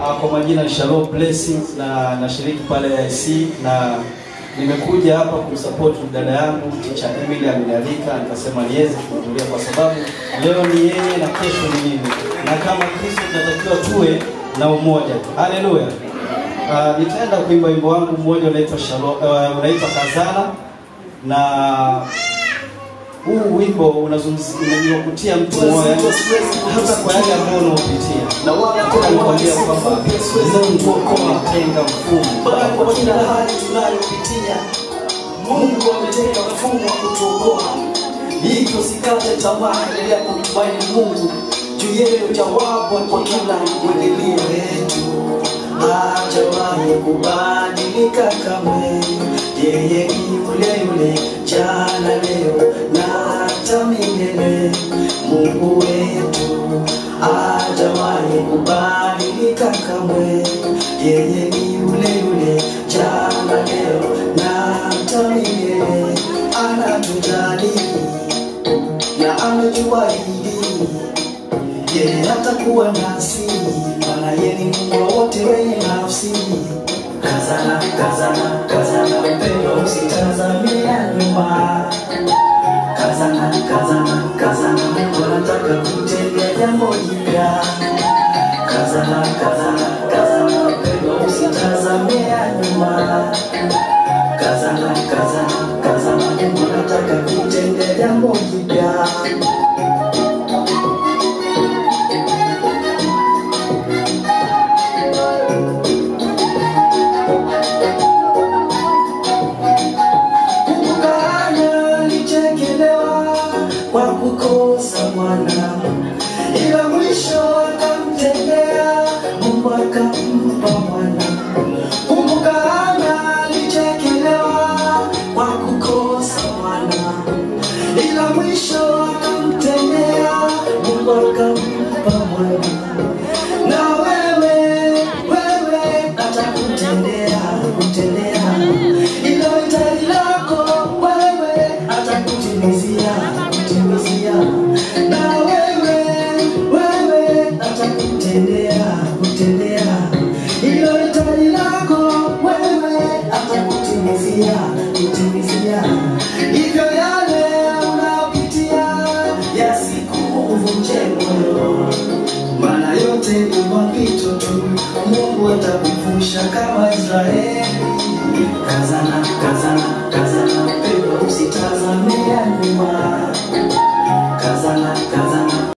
Uh, kwa majina ni Shalom Blessings na nashiriki pale IC na nimekuja hapa kumsupport dada yangu Teacher Emily amenialika, nikasema niweze kuhudhuria kwa sababu leo ni yeye na kesho ni mimi, na kama Kristo tunatakiwa tuwe na umoja. Haleluya. Uh, nitaenda kuimba wimbo wangu mmoja unaitwa Shalom, uh, unaitwa Kazana na huu wimbo unazungumzia unakutia mtu moyo yani, hata kwa yale ambayo unaopitia, na wala kukwambia kwamba Mungu ametenga mfumo kwa kila hali tunayopitia, Mungu ametenga mfumo wa kutuokoa. Hivyo sikate tamaa, endelea kumtumaini Mungu juu yeye jawabu kwa kila mwibilio wetu. Hajawahi kubadilika kamwe, yeye ni yule yule jana, leo na hata milele. Mungu wetu hajawahi kubadilika kamwe, yeye ni yule yule jana, leo na hata milele. Anatujali na ametuahidi yeye hatakuwa nasi, maana yeye ni Mungu wa wote wenye nafsi. Kazana, kazana, kazana, mpendwa, usitazame ya nyuma. Kazana, kazana, kazana, Mungu anataka kutendea jambo jipya. Kazana, kazana, kazana, mpendwa, usitazame ya nyuma. Kazana, kazana, kazana, Mungu anataka kutendea jambo jipya. Kumbuka alichekelewa kwa kukosa mwana, ila mwisho akamtendea Mungu akampa mwana. Kumbuka alichekelewa kwa kukosa mwana, ila mwisho akamtendea Mungu akampa mwana. Na wewe wewe atakutendea kutendea ilo hitaji lako wewe atakutimizia kutimizia na wewe wewe atakutendea kutendea ilo hitaji lako wewe atakutimizia kutimizia hivyo yale unapitia yasikuvunje moyo maana yote ni mapito tu, Mungu atakuvusha kama Israeli. Kazana, kazana.